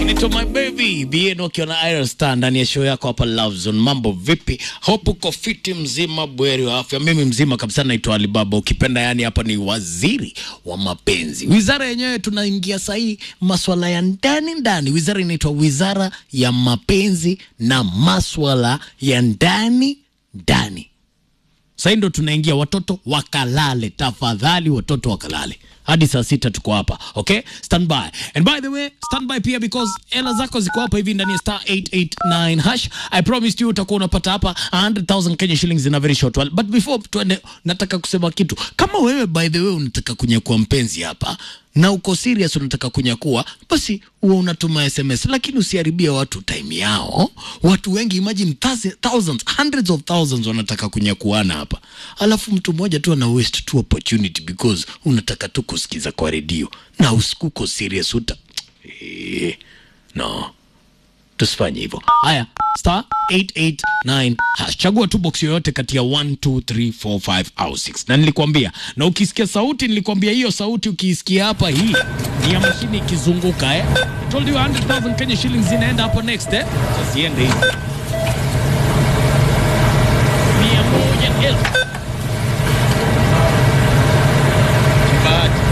Nito my baby bien ukiwa na Iron Star ndani ya show yako hapa Love Zone. Mambo vipi? Hope uko fiti mzima bweri wa afya. Mimi mzima kabisa naitwa Alibaba. Ukipenda yani hapa ni waziri wa mapenzi. Wizara yenyewe tunaingia sahii maswala ya ndani ndani. Wizara inaitwa Wizara ya Mapenzi na Maswala ya Ndani Ndani. Sasa ndo tunaingia, watoto wakalale, tafadhali, watoto wakalale hadi saa sita tuko hapa okay, stand by and by the way stand by pia because hela zako ziko hapa hivi ndani ya star 889 hash. I promised you utakuwa unapata hapa 100,000 Kenya shillings in a very short while, but before tuende, nataka kusema kitu. Kama wewe by the way unataka kunyakua mpenzi hapa na uko serious unataka kunyakua, basi huwa unatuma SMS, lakini usiharibie watu time yao. Watu wengi imagine thousands, thousands, hundreds of thousands wanataka kunyakuana hapa, alafu mtu mmoja tu ana waste tu opportunity because unataka tu kusikiza kwa redio na usikuko serious uta eh, no tusifanye hivyo. Haya, star 889 hash, chagua tu box yoyote kati ya 1 2 3 4 5 au 6, na nilikwambia, na ukisikia sauti, nilikwambia hiyo sauti ukiisikia hapa, hii ni ya mashine ikizunguka eh. I told you 100,000 Kenya shillings zinaenda hapo next eh, zasiende hivi mia moja elfu Kibahati.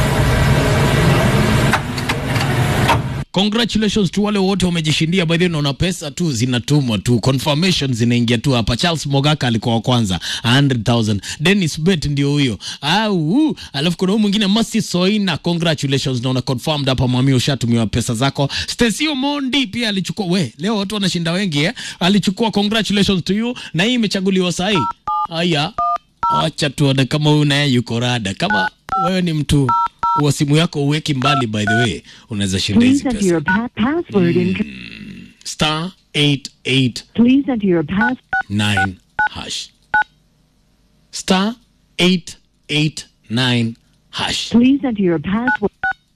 Congratulations to wale wote wamejishindia. By the way, naona pesa tu zinatumwa tu, confirmation zinaingia tu hapa. Charles Mogaka alikuwa wa kwanza 100,000. Dennis Bet ndio huyo. Au, alafu kuna huyu mwingine Masi Soina, congratulations, naona confirmed hapa. Mwami, ushatumiwa pesa zako. Stesio Mondi pia alichukua. We, leo watu wanashinda wengi eh, alichukua. Congratulations to you, na hii imechaguliwa sahi. Haya, acha tuone kama huyu naye yuko rada. Kama wewe ni mtu wa simu yako uweki mbali, by the way, unaweza shinda hizi Please enter pesa your pa- password in. star 889 Please enter your pass. hash star 889 hash. Please enter your password.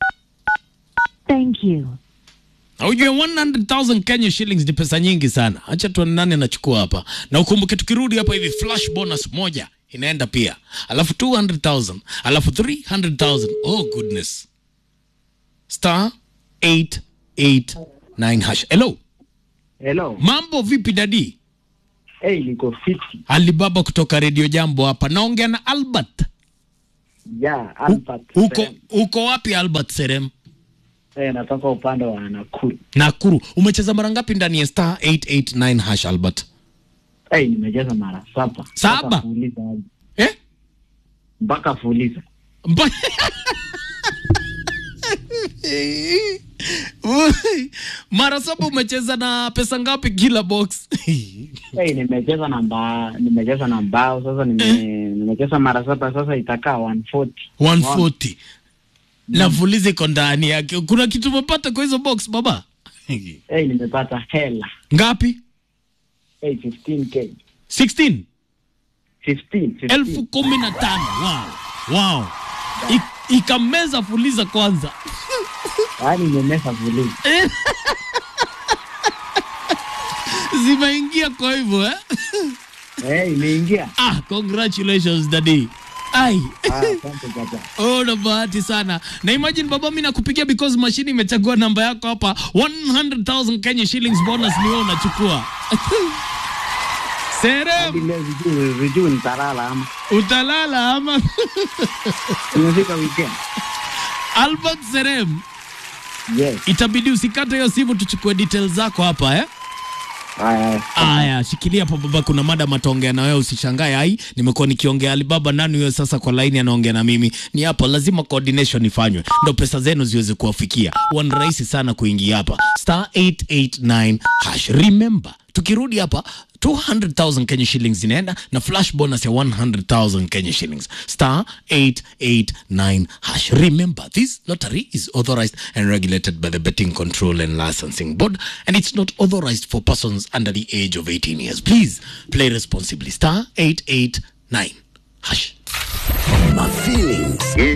Thank you. Na ujue 100,000 Kenya shillings ni pesa nyingi sana. Acha tuone nani anachukua hapa, na ukumbuke tukirudi hapa hivi flash bonus moja inaenda pia, alafu 200,000 alafu 300,000. Oh goodness, star 889 hash. Hello, Hello. mambo vipi dadi? Hey, niko fiti. Alibaba kutoka Radio Jambo hapa, naongea na Albert. Ya, Albert. Uko Serem. uko wapi Albert Serem? Eh, natoka upande wa Nakuru. Nakuru. Umecheza mara ngapi ndani ya star 889 hash Albert? Hey, nimecheza mara saba. Saba? Mpaka fuliza hadi. Eh? Mpaka fuliza. Mba- mara saba umecheza na pesa ngapi kila box? Hey, nimecheza na mbao, nimecheza na mbao sasa nime, nimecheza mara saba sasa itakaa 140. 140. Na fuliza iko ndani yake. Kuna kitu umepata kwa hizo box baba? Hey, nimepata hela. Ngapi? Hey, 15k. 16. 15, 15. elfu kumi na tano. Wow. Wow. I- ikameza fuliza kwanza. Yaani nimemesa fuliza. Zimeingia kwa hivyo eh? Hey, imeingia. Ah, congratulations daddy. Ai. Ah, asante baba. Oh, na bahati sana. Na imagine baba, mimi nakupigia because mashini imechagua namba yako hapa. 100,000 Kenya shillings bonus ni wewe unachukua. Hadi Serem, leo sijui sijui nitalala ama. utalala ama? Nimefika weekend. Albert Serem, Yes. itabidi usikate hiyo simu tuchukue details zako hapa eh? Haya. haya. Aya, shikilia hapo baba, kuna mada mataongea na wewe, usishangae. Ai, nimekuwa nikiongea Alibaba, nani huyo sasa kwa laini anaongea na mimi? Ni hapa, lazima coordination ifanywe ndo pesa zenu ziweze kuwafikia. Wan rahisi sana kuingia hapa star 889 hash. Remember, tukirudi hapa 200,000 Kenya shillings zinaenda na flash bonus ya 100,000 Kenya shillings star 889 hash. Remember, this lottery is authorized and regulated by the Betting Control and Licensing Board and it's not authorized for persons under the age of 18 years. Please play responsibly. Star 889 hash. My feelings.